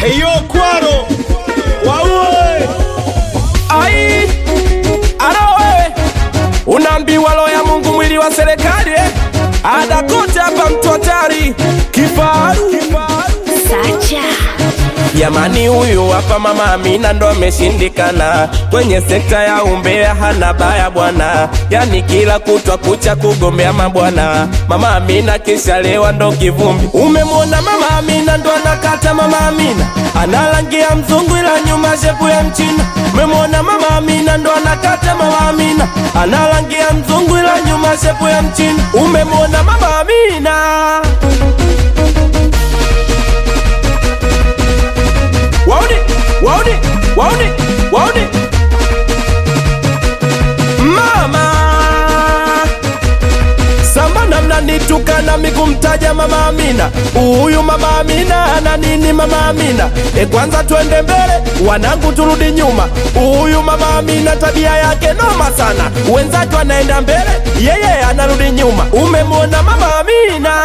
Eyo kwaro waue ai alo wewe unaambiwa roho ya Mungu mwili wa serikali eh? ada kote hapa mtu hatari kifaru Sacha Jamani, huyu hapa mama Amina ndo ameshindikana kwenye sekta ya umbea, hana baya bwana, yani kila kutwa kucha kugombea mabwana. Mama Amina kishalewa ndo kivumbi. Umemwona mama Amina ndo anakata mama Amina analangia mzungu, ila nyuma shepu ya mchina. Umemwona mama Amina ndo anakata mama Amina analangia mzungu, ila nyuma shepu ya mchina. Umemwona mama Amina wauni wauni wauni wauni mama samana mnanitukana mikumtaja mama Amina huyu mama Amina ana nini mama Amina e kwanza twende mbele wanangu turudi nyuma huyu mama Amina tabia yake noma sana wenzake wanaenda mbele yeye anarudi nyuma umemwona mama Amina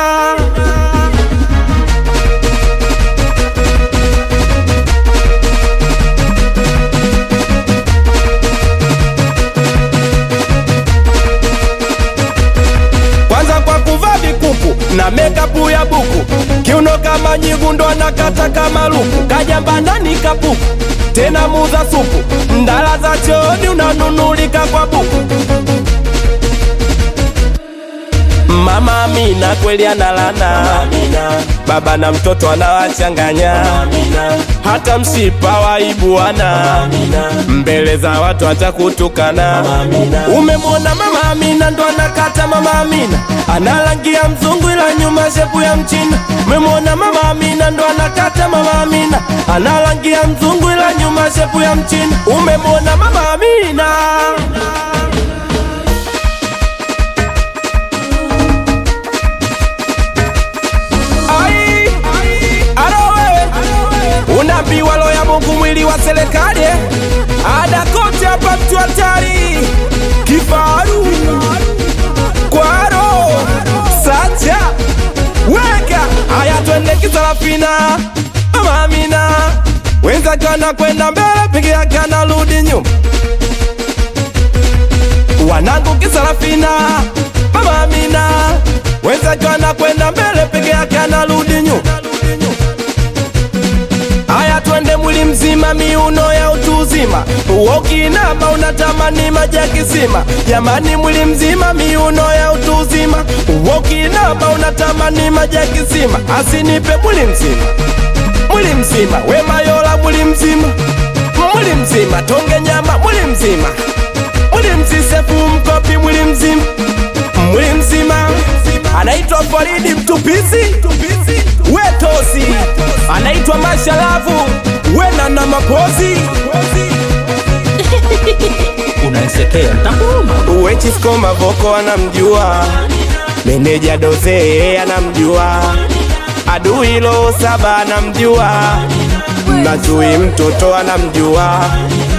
kwanza kwa kuvaa vikuku na mekapu ya buku, kiuno kama nyigu ndo anakata kama luku, kajamba ndani kapuku, tena muza supu, ndala za chooni unanunulika kwa buku. Mama Amina kweli analana, baba na mtoto anawachanganya, hata mshipa waibuana, mbele za watu atakutukana. Umemwona mama Amina ndo anakata mama Amina, analangia mzungu ila nyuma shepu ya mchina. Umemwona mama Amina ndo anakata mama Amina, analangia mzungu ila nyuma shepu ya mchina. Umemwona mama Amina Ai, alo wewe, unaambiwa roho ya Mungu mwili wa serikali eh? ada kote hapa mtu hatari kifaru kwaro sacha weka haya twende kisarafina mama Amina wenzake wanakwenda mbele peke yake anarudi nyuma wanangu kisarafina mama Amina wenzake wanakwenda mbele peke yake anarudi nyuma. Haya, twende mwili mzima, miuno ya utu uzima, ukinama unatamani maji ya kisima. Jamani, mwili mzima, miuno ya utu uzima, ukinama unatamani maji ya kisima. Asinipe mwili mzima, mwili mzima, we mayola, mwili mzima, mwili mzima, tonge nyama, mwili mzima, mwili mzisefu mkopi, mwili mzima mwili mzima anaitwa Faridi Mtupisi Wetosi anaitwa Mashalavu Wena na Mapozi unanisekea ntakuuma Wechisko Mavoko anamjua meneja Doze anamjua adui lo saba anamjua Mazui mtoto anamjua